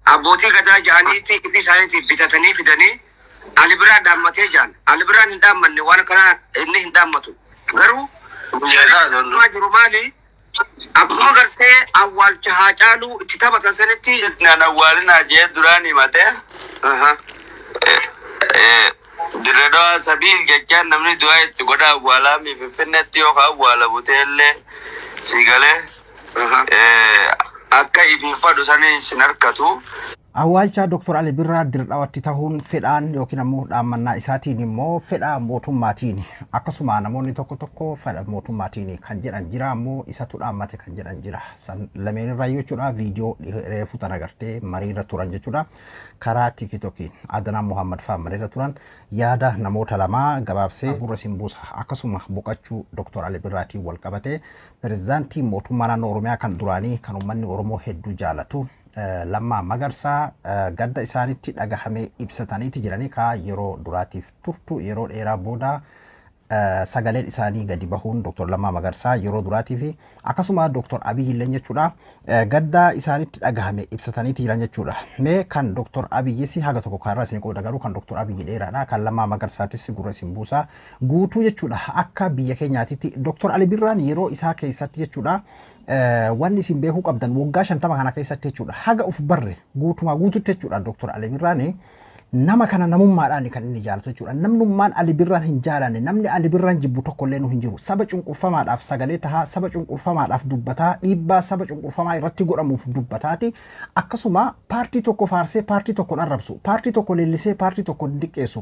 abbootii gadaa ja'aniiti ifi isaaniitiif bitatanii fidanii Ali biraa dhaammatee jaan. Ali biraan hin dhaammanne waan kana inni hin dhaammatu. Garuu maa jiru maali? Akkuma gartee awwaalcha haa caalu itti taphatan sanitti. Nan awwaalinaa jee duraan himatee dirredoo sabiil jechaan namni du'aa itti godha awwaalaa mi finfinnetti yookaan awwaala buteellee si galee akka ifiin fadhu sanii sin harkatu. Awwaalcha Dr. Ali Birraa dirdhawatti ta'uun fedhaan yookiin ammoo dhaammannaa isaatiin immoo fedha mootummaatiin akkasuma namoonni tokko tokko fedha mootummaatiin kan jedhan jira ammoo isatu dhaammate kan jedhan jira. San lameen irraa jechuudha viidiyoo reefu tan agartee mariirra turan jechuudha. Karaa tiikitookiin Adanaan Muhammad fa'aa mariirra turan yaada namoota lamaa gabaabsee gurra siin buusa akkasuma boqachuu Dr. Ali Birraatiin wal qabate pirezidaantii mootummaa naannoo Oromiyaa kan duraanii kan uummanni Oromoo hedduu jaalatu lammaa magarsaa gadda isaanitti dhagahamee ibsataniiti jiranii kaa yeroo duraatiif turtu yeroo dheeraa booda sagaleen isaanii gadi bahuun Dr. Lammaa Magarsaa yeroo duraatii fi akkasuma Dr. Abiy illee jechuudha gadda isaanitti dhagahame ibsataniiti jiran jechuudha. Mee kan Dr. Abiyyis haga tokko kanarraa isin qooda garuu kan Dr. Abiy dheeraadha kan Lammaa Magarsaatis gurra isin buusaa guutuu jechuudha akka biyya keenyaatitti Dr. Ali Birraan yeroo isaa keessatti jechuudha wanni isin beekuu qabdan waggaa shantama kana keessatti jechuudha haga uf barre guutumaa guututti jechuudha Dr. Ali Birraan nama kana namummaadhaan kan inni jaalatu jechuudha. Namnummaan Ali Birraan hin jaalanne namni Ali Birraan jibbu tokkollee nu hin jiru. Saba cunqurfamaadhaaf sagalee tahaa, saba cunqurfamaadhaaf dubbataa, dhiibbaa saba cunqurfamaa irratti godhamuuf dubbataati. Akkasuma paartii tokko faarsee paartii tokko arrabsu, paartii tokko leellisee paartii tokko diqqeessu.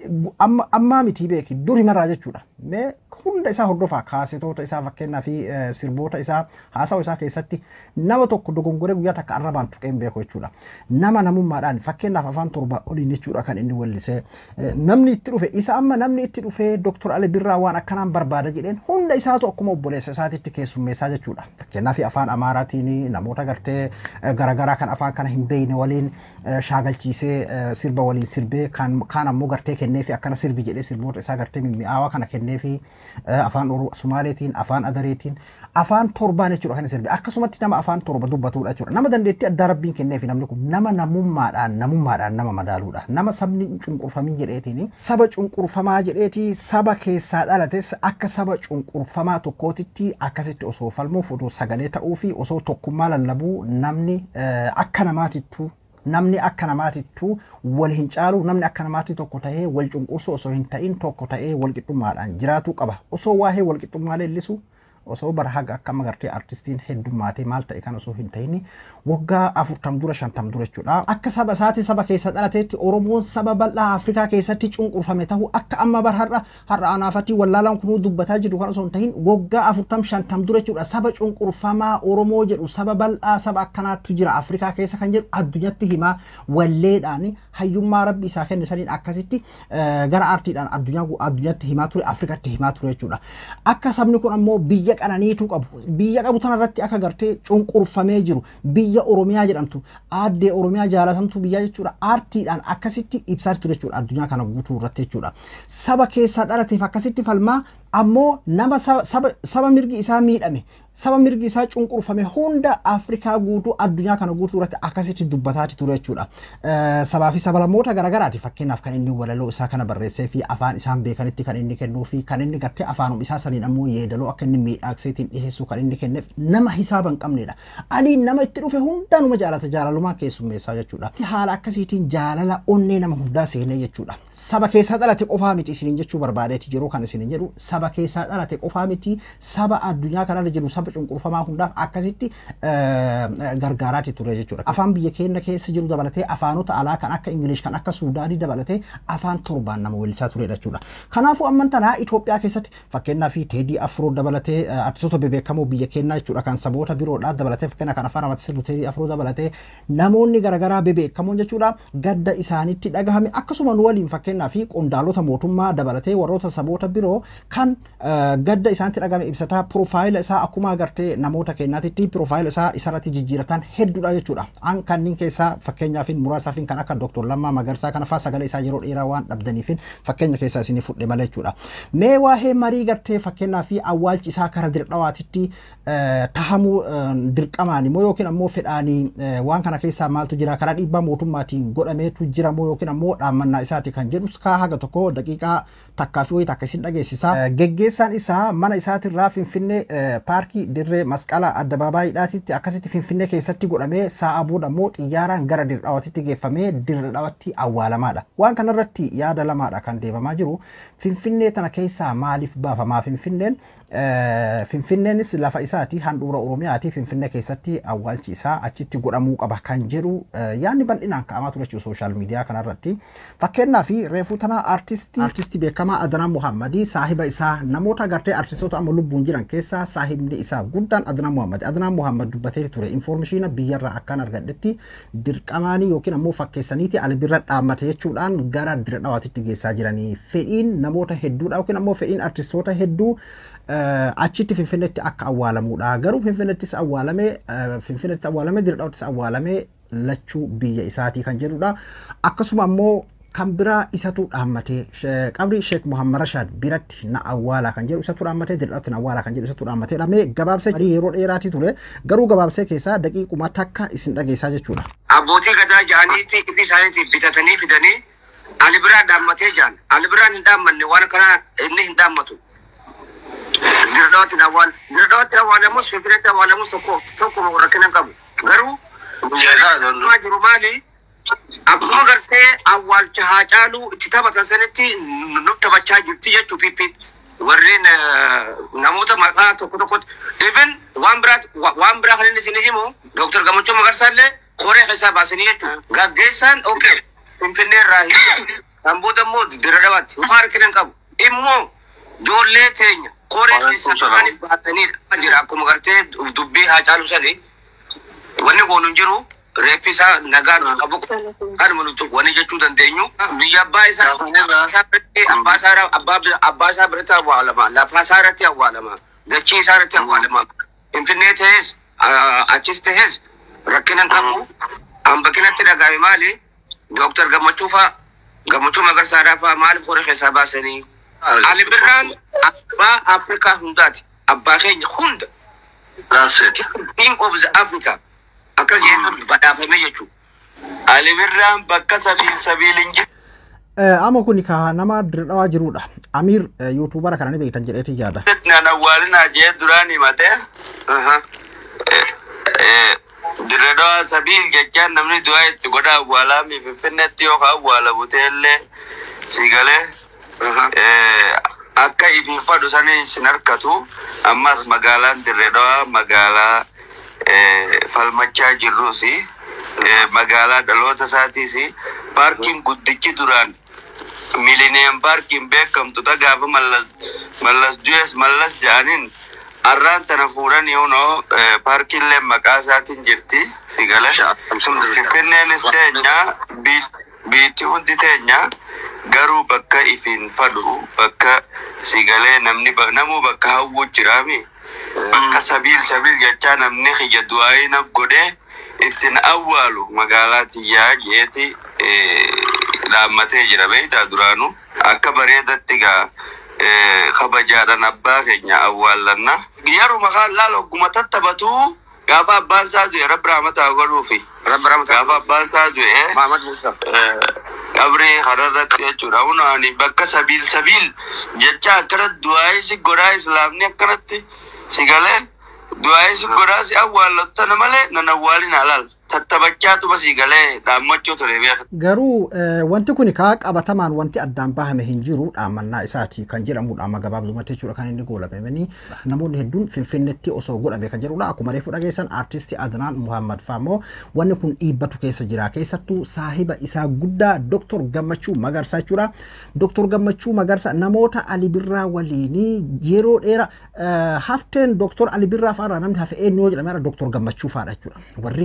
Ammaa miti beeki dur himarraa jechuudha. Mee hunda isaa hordofaa kaasetoota isaa fakkeenyaa fi sirboota isaa haasawaa isaa keessatti nama tokko dogongoree guyyaa takka arrabaan tuqeen beeku jechuudha. Nama namummaadhaan fakkeenyaaf afaan torba oliin jechuudha kan inni wallisee namni itti dhufe isa amma namni itti dhufee Dr. Ali Birraa waan akkanaan barbaada jedheen hunda isaatu akkuma obboleessa isaatitti keessummeessaa jechuudha. Fakkeenyaaf afaan Amaaraatiin namoota gartee garaagaraa kan afaan kana hin beekne waliin shaagalchiisee sirba waliin sirbee kaan ammoo gartee kennee fi akkana sirbi jedhee sirboota isaa gartee mimmi'aawaa kana kennee fi afaan Sumaaleetiin afaan Adareetiin afaan torbaan jechuudha kan sirbe akkasumatti nama afaan torba dubbatudha jechuudha nama dandeettii addaa rabbiin kenneef namni kun nama namummaadhaan namummaadhaan nama madaaluudha nama sabni cunqurfamin jedheetiin saba cunqurfamaa jedheeti saba keessaa dhalates akka saba cunqurfamaa tokkootitti akkasitti osoo falmuuf osoo sagalee ta'uu fi osoo tokkummaa lallabuu namni akka namaatittuu namni akka namaatittuu wal hin caalu namni akka namaatti tokko ta'ee wal cunqursu osoo hin ta'in tokko ta'ee wal qixxummaadhaan jiraatuu qaba osoo waa'ee wal qixxummaa leellisu osoo bara haga akka amma gartee artistiin heddummaatee maal ta'e kan osoo hin ta'in waggaa afurtam dura shantam dura jechuudha. Akka saba isaati saba keessa dhalateetti Oromoon saba bal'aa Afrikaa keessatti cunqurfame ta'u akka amma bara har'a har'a anaafatti wallaalaan kunuu dubbataa jiru kan osoo hin ta'in waggaa afurtam shantam dura jechuudha. Saba cunqurfamaa Oromoo jedhu saba bal'aa saba akkanaattu jira Afrikaa keessa kan jedhu addunyatti himaa walleedhaan hayyummaa rabbi isaa kenne saniin akkasitti gara aartiidhaan addunyatti himaa ture Afrikatti himaa ture jechuudha. Akka sabni kun ammoo biyya biyya qananiitu qabu biyya qabu tanarratti akka gartee cunqurfamee jiru biyya oromiyaa jedhamtu aaddee oromiyaa jaalatamtu biyya jechuudha aartiidhaan akkasitti ibsaa ture jechuudha addunyaa kana guutuu irratti jechuudha saba keessaa dhalateef akkasitti falmaa ammoo nama saba mirgi isaa miidhame saba mirgi isaa cunqurfame hunda Afrikaa guutuu addunyaa kana guutuu irratti akkasitti dubbataati ture jechuudha. Sabaa fi sablammoota garaagaraati fakkeenyaaf kan inni walaloo isaa kana barreessee fi afaan isaan beekanitti kan inni kennuu fi kan inni gartee afaanum isaa saniin ammoo yeedaloo akka inni miidhagseetiin dhiheessuu kan inni kenneef nama hisaaba hin qabnedha. Aliin nama itti dhufe hundaanuma jaalata jaalalumaa keessummeessaa jechuudha. Haala akkasiitiin jaalala onnee nama hundaa seenee jechuudha. Saba keessaa dhalate qofaa miti isiniin jechuu barbaadeeti yeroo kan isiniin jedhu saba keessaa dhalate qofaa miti saba addunyaa kanarra jiru saba cunqurfamaa hundaaf akkasitti gargaaraati ture jechuudha. Afaan biyya keenya keessa jiru dabalatee afaanota alaa kan akka Ingilish kan akka Suudaanii dabalatee afaan torbaan nama weellisaa ture jechuudha. Kanaafuu amman tanaa Itoophiyaa keessatti fakkeenyaa fi Teedii Afroo dabalatee artistoota bebeekamoo biyya keenyaa jechuudha kan saboota biroodhaa dabalatee fakkeenyaa kan afaan Amaaraatiin sirbu Teedii Afroo dabalatee namoonni garaagaraa bebeekamoon jechuudha gadda isaanitti dhagahame akkasuma nu waliin fakkeenyaa fi qondaalota mootummaa dabalatee warroota saboota biroo kan isaan gadda isaanitti dhagame ibsataa piroofaayila isaa akkuma agartee namoota keenyaatitti piroofaayila isaa isarratti jijjiiratan hedduudha jechuudha. An kanneen keessaa fakkeenyaaf muraasaaf kan akka Dr. Lammaa Magarsaa kana fa'aa sagalee isaa yeroo dheeraa waan dhabdaniif fakkeenya keessaa isinii fudhe malee jechuudha. Mee waa'ee marii gartee fakkeenyaaf awwaalchi isaa kara dirqawaatitti tahamuu dirqamaan immoo yookiin ammoo fedhaanii waan kana keessaa maaltu jira karaa dhiibbaa mootummaatiin godhameetu jira moo yookiin ammoo dhaammannaa isaati kan jedhu kaa haga tokko daqiiqaa takkaa fi wayii takka isin dhageessisa. Geggeessaan isaa mana isaatirraa Finfinnee paarkii dirree masqala addabaabaayidhaatitti akkasitti Finfinnee keessatti godhamee sa'a booda immoo xiyyaaraan gara dirdhaawatitti geeffamee dirdhaawatti awwaalamaadha. Waan kanarratti yaada lamaadha kan deemamaa jiru. Finfinnee tana keessaa maaliif baafamaa Finfinneen? Finfinneenis lafa isaati handhuura Oromiyaati Finfinnee keessatti awwaalchi isaa achitti godhamuu qaba kan jedhu yaadni bal'inaan ka'amaa ture jechuudha sooshaal miidiyaa kanarratti. Fakkeenyaaf reefuu tana artistii artistii beekamaa Adnaan Muhammadii saahiba isaa namoota agartee artistoota amma lubbuun jiran keessaa saahibni isaa guddaan Adnaan Muhammad. Adnaan Muhammad dubbatee ture infoormeeshina biyyarraa akkaan argadhetti dirqamaanii yookiin ammoo fakkeessaniiti albirra dhaammate jechuudhaan gara dira dhawaatitti geessaa jiranii fedhiin namoota hedduudha yookiin ammoo fedhiin artistoota hedduu achitti finfinneetti akka awwaalamuudha. Garuu finfinnettis awwaalamee finfinnettis awwaalamee dirdhaawattis awwaalamee lachuu biyya isaatii kan jedhudha. Akkasuma ammoo kan biraa isatu dhaammatee qabri Sheek Muhammad Rashaad biratti na awwaala kan jedhu isatu dhaammatee dirdhaawatti na awwaala kan jedhu isatu dhaammatee dhamee gabaabsee yeroo dheeraatii ture garuu gabaabsee keessaa daqiiquma takka isin dhageessaa jechuudha. Abbootii gadaa ja'aniitti ifi isaaniitti bitatanii fidanii ali biraa dhaammatee jaan ali biraan hin dhaammanne waan kana inni hin dhaammatu. Dirdhaawatti awwaal dirdhaawatti awwaalamus finfinneetti awwaalamus tokko tokkuma rakkina qabu garuu maa jiru maali akkuma gartee awwaalcha haa caalu itti taphatan sanitti nu taphachaa jirti jechuu pippiin warreen namoota maqaa tokko tokkotti even waan biraa waan biraa kan inni isin himu dooktar Gammachuu Magarsaallee koree keessaa baasanii jechuudha gaggeessaan okay finfinnee irraa hin kan booda immoo dirdhaawaatti waan rakkina qabu immoo ijoollee teenya koree keessaa maaliif baatanii jira akkuma gartee dubbii haa caalu sani wanni goonu hin jiru reeffi isaa nagaan qabu kanuma nuti wani jechuu dandeenyu biyya abbaa isaa abbaa isaa abbaa isaa biratti awwaalama lafa isaa irratti awwaalama dachii isaa irratti awwaalama finfinnee ta'es achis ta'es rakkina hin qabu hambakinatti dhagaame maali dooktar gammachuu fa'a gammachuu magarsaadhaa fa'a maaliif koree keessaa baasanii Ali Birraan abbaa Afrikaa hundaati. Abbaa keenya hunda. King of the Africa. Akka jennu badhaafame jechuudha. Ali Birraan bakka sabiil sabiil hin jiru. Amma kun ka nama dirdhawaa jirudha. Amiir yuutuubara kana ni beektan jedheeti yaada. Nan awwaalinaa jee duraan himate. Dirdhawaa sabiil jechaan namni du'aa itti godha awwaalaami finfinneetti yookaan awwaalamu ta'ellee siigalee. akka ifiifadhu sanii sin harkatu ammas magaalaan dirreedhaa magaalaa falmachaa jirrus magaalaa dhaloota isaatiis paarkiin guddichi duraan miliniyam paarkiin beekamtu gaafa mallas du'es mallas ja'aniin arraan tana fuudhan yoonoo paarkiillee maqaa isaatiin jirti sigale finfinneenis teenya biitti hundi teenya garuu bakka ifiin fadhu bakka sigalee namni namuu bakka hawwuu jiraami bakka sabiil sabiil jechaa namni kiyya du'aayina godhee ittiin awwaalu magaalaa tiyyaa jeeti dhaammatee jira beektaa duraanu akka bareedatti gaa kabajaadhaan abbaa keenya awwaallanna yeruma kaan laala ogguma tattaphatu gaafa abbaan isaa du'e rabbi rahmataa godhuufi gaafa abbaan isaa du'e Mahamad Musa. qabrii kanarratti jechuudha hunaani bakka sabiil sabiil jecha akkanatti du'aayii si godhaa islaamni akkanatti si galee du'aayii si godhaa si awwaallottana malee nan awwaalin halal tattabachaatuma si galee dhaammachuu ture beeka. Garuu wanti kun kaa qabatamaan wanti addaan bahame hin jiru dhaammannaa isaati kan jedhamudha amma gabaabdumatti jechuudha kan inni goolabamanii namoonni hedduun finfinnetti osoo godhame kan jedhudha akkuma reefu dhageessan aartistii Adnaan Muhammad fa'ammoo wanni kun dhiibbatu keessa jira keessattuu saahiba isaa guddaa Dr. Gammachuu Magarsaa jechuudha. Dr. Gammachuu Magarsaa namoota Ali Birraa waliinii yeroo dheeraa hafteen Dr. Ali Birraa fa'aarraa namni hafe eenyu jedhamee Dr. Gammachuu fa'aadha jechuudha. Warri gaafa duraa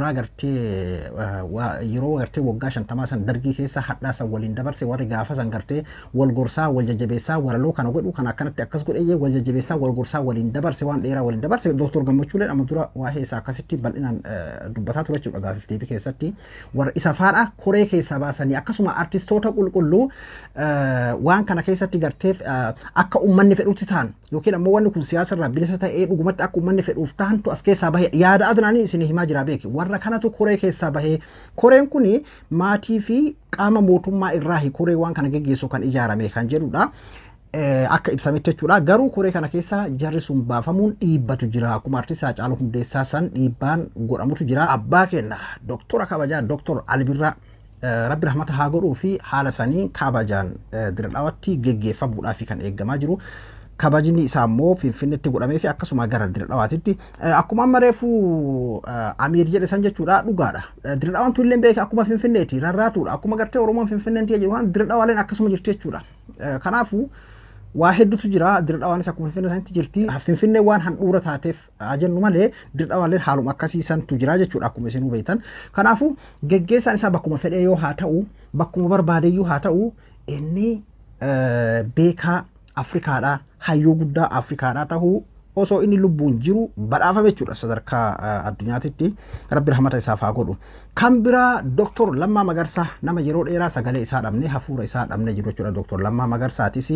bara gartee yeroo gartee waggaa shantamaa san dargii keessa hadhaa san waliin dabarse warri gaafa san gartee wal gorsaa wal jajjabeessaa waraloo kana godhu kan akkanatti akkas godhee wal jajjabeessaa wal gorsaa waliin dabarse waan dheeraa waliin dabarse dooktor gammachuuleen amma dura waa'ee isaa akkasitti bal'inaan dubbataa ture jechuudha gaafiif deebii keessatti warra isa faadha koree keessaa baasanii akkasuma artistoota qulqulluu waan kana keessatti garteef akka uummanni fedhutti ta'an yookiin ammoo wanni kun siyaasa irraa bilisa ta'ee dhugumatti akka uummanni fedhuuf ta'antu as keessaa bahe yaada adnaanii isin himaa jira beeki warra kanatu koree keessaa bahee koreen kun maatii fi qaama mootummaa irraa koree waan kana geggeessu kan ijaarame kan jedhudha. Akka ibsametti jechuudha garuu koree kana keessa jarri sun baafamuun dhiibbatu jira akkuma artistaa Haacaaluu Hundeessaa san dhiibbaan godhamutu jira abbaa keenya doktora kabajaa doktor Albirraa rabbi rahmata haa godhuu fi haala sanii kabajaan diradhaawatti geggeeffamuudhaaf kan eeggamaa jiru. kabajni isaa immoo finfinnetti godhamee fi akkasuma gara diradhawaatitti akkuma amma reefuu amiir jedhe san jechuudha dhugaadha diradhawaan tu illee beeke akkuma finfinneeti rarraatuudha akkuma gartee oromoon finfinneenti jedhu waan diradhawaaleen akkasuma jirti jechuudha kanaafuu waa hedduutu jira diradhawaanis akkuma finfinnee sanitti jirti finfinnee waan handhuura taateef jennu malee diradhawaaleen haaluma akkasiisantu jira jechuudha akkuma isin beektan kanaafuu geggeessaan isaa bakkuma fedhee yoo haa ta'u bakkuma barbaadeyyuu haa ta'u inni beekaa Afrikaadhaa hayyuu guddaa Afrikaadhaa tahuu osoo inni lubbuun jiru badhaafame jechuudha sadarkaa addunyaatitti rabbi rahmata isaaf haa godhu. Kan biraa Dooktor Lammaa Magarsaa nama yeroo dheeraa sagalee isaa dhabne hafuura isaa dhabne jiru jechuudha Dooktor Lammaa Magarsaatis.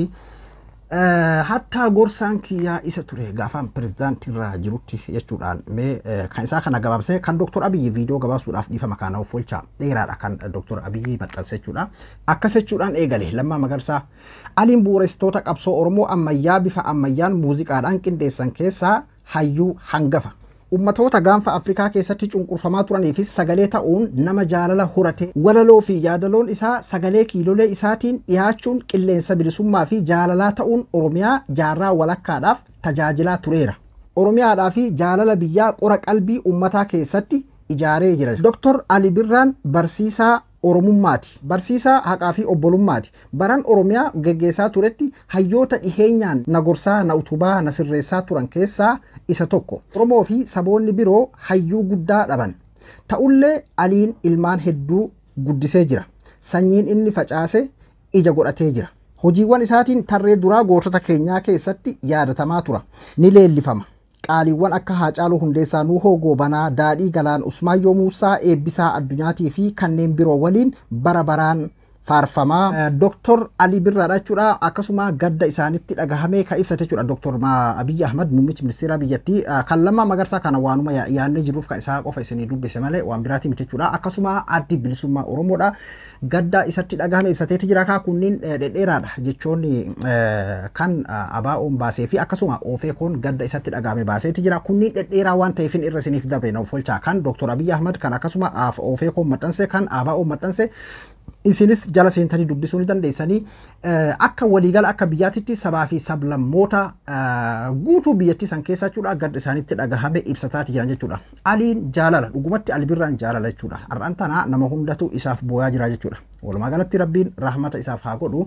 Hattaa gorsaan kiyyaa isa ture gaafaan pirezidaantiirra jirutti jechuudhaan mee kan isaa kana gabaabsee kan Dooktor Abiyyi viidiyoo gabaasuudhaaf dhiifama kana of oolchaa dheeraadha kan Dooktor Abiyyi maxxanse jechuudha. Akkas jechuudhaan eegale lammaa magarsaa aliin bu'uureessitoota qabsoo Oromoo ammayyaa bifa ammayyaan muuziqaadhaan qindeessan keessaa hayyuu hangafa. Ummatoota gaanfa Afrikaa keessatti cunqurfamaa turaniifis sagalee ta'uun nama jaalala horate walaloo fi yaadaloon isaa sagalee kiilolee isaatiin dhiyaachuun qilleensa bilisummaa fi jaalalaa ta'uun Oromiyaa jaarraa walakkaadhaaf tajaajilaa tureera. Oromiyaadhaa fi jaalala biyyaa qora qalbii ummataa keessatti ijaaree jira. Dr. Ali Birraan barsiisaa Oromummaati. Barsiisaa haqaa fi obbolummaati. Baran Oromiyaa geggeessaa turetti hayyoota dhiheenyaan na gorsaa na utubaa na sirreessaa turan keessaa isa tokko. Oromoo fi saboonni biroo hayyuu guddaa dhaban. Ta'ullee aliin ilmaan hedduu guddisee jira. Sanyiin inni facaase ija godhatee jira. Hojiiwwan isaatiin tarree duraa gootota keenyaa keessatti yaadatamaa tura. Ni leellifama. qaaliiwwan akka Haacaaluu Hundeessaa Nuhoo Goobanaa Daadhii Galaan Usmaayyoo Muusaa Eebbisaa Addunyaatii fi kanneen biroo waliin bara baraan faarfamaa. Dooktor Ali Birraadha jechuudha. Akkasuma gadda isaanitti dhagahamee kan ibsate jechuudha. Dooktor Abiyyi Ahmad muummichi ministeera biyyattii kan lammaa magarsaa kana waanuma yaadnee jiruuf kan isaa qofa isinii dubbise malee waan biraati miti jechuudha. Akkasuma addi bilisummaa Oromoodha. Gadda isatti dhagahame ibsateeti jira kaa kunniin dhedheeraadha jechoonni kan abaa'oon baasee fi akkasuma oofeekoon gadda isatti dhagahame baaseeti jira. Kunniin dhedheeraa waan ta'eefin irra isiniif dabre na folchaa kan Dooktor Abiyyi Ahmad kan akkasuma oofeekoon maxxanse kan abaa'oon maxxanse isinis jala seentanii dubbisuu ni dandeessanii akka waliigala akka biyyaatitti sabaa fi sablammoota guutuu biyyattii san keessa jechuudha gadda isaanitti dhagahame ibsataati jiran jechuudha. Aliin jaalala dhugumatti albirraan jaalala jechuudha. Har'aan tana nama hundatu isaaf booyaa jira jechuudha. Walumaa galatti rabbiin rahmata isaaf haa godhu.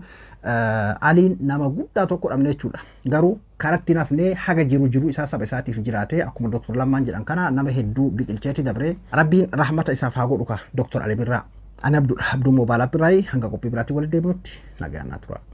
Aliin nama guddaa tokko dhabne jechuudha. Garuu karatti nafnee haga jiru jiru isaa saba isaatiif jiraate akkuma Dooktor Lammaan jedhan kana nama hedduu biqilcheeti dabre rabbiin rahmata isaaf haa godhu ka Dooktor Ali Birraa. Ani Abduu Abduu Moobaalaa Birraayii hanga qophii biraatti walitti deebinutti nagaan naa tura.